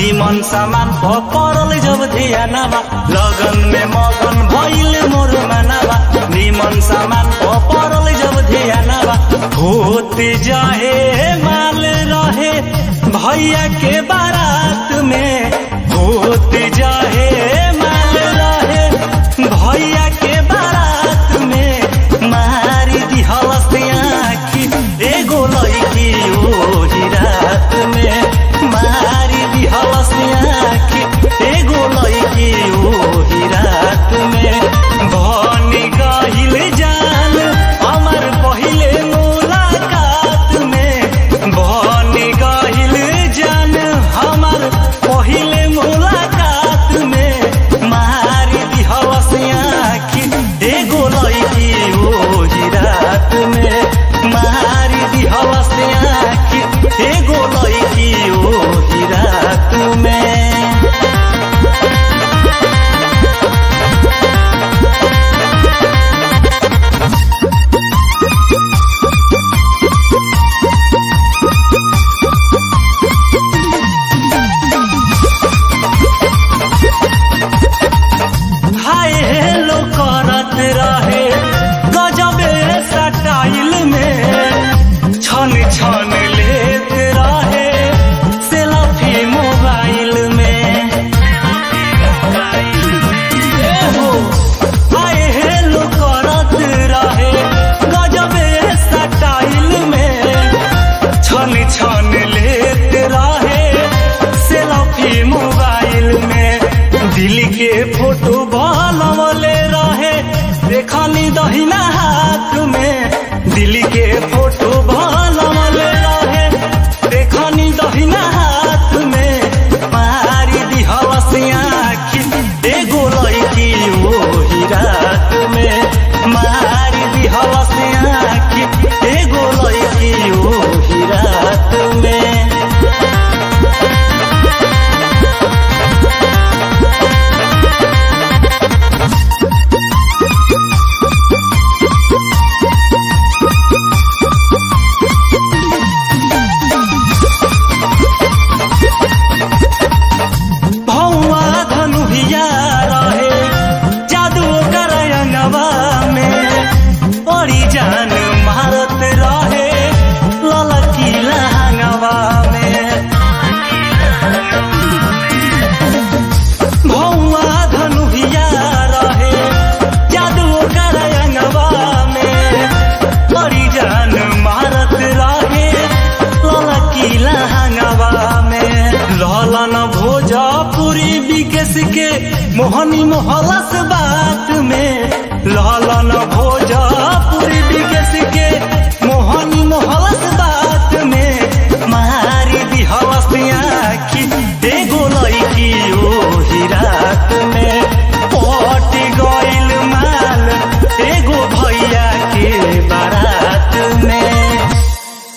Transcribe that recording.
निमन सामान प परल जब ध्यानवा लगन में मगन भइल मोर मनवा निमन सामान प परल जब ध्यानवा होते जाए माल रहे भैया के बारात में होते जाए माल रहे भैया के बारात में मारी दिहलस आखी एगो लड़की ओही रात में मारी दिहलस आखी एगो लड़की ओही रात में बनी गहिल जान हमर पहिले मुलाकात में बनी गहिल जान हमर पहिले मुलाकात में मारी दिहलस आखी एगो लड़की ओही रात में मारी दिहलस आखी एगो लड़की ओही रात में हाय हेलो करत रहे गजबे स्टाइल में छन छन लेत रहे सेल्फी मोबाइल में एहो, हाय हेलो करत रहे गजबे स्टाइल में छन छन लेत रहे सेल्फी मोबाइल में दिल के फोटो बनवले रहे देखनी दहिना हाथ में दिल के फोटो बनवले रहे देखनी दहिना हाथ में मारी दिहलस आखी एगो लड़की ओही रात में मारी दिहलस आखी एगो लड़की ओही रात में भौवा धनुहिया रहे जादू करयनवा में बड़ी जान मारत रहे ललकी लहंगवा में भौवा धनुहिया रहे जादू करयनवा में बड़ी जान मारत रहे ललकी लहंगवा में ललन भोजपुरी विकेश के मोहनी मोहलस बा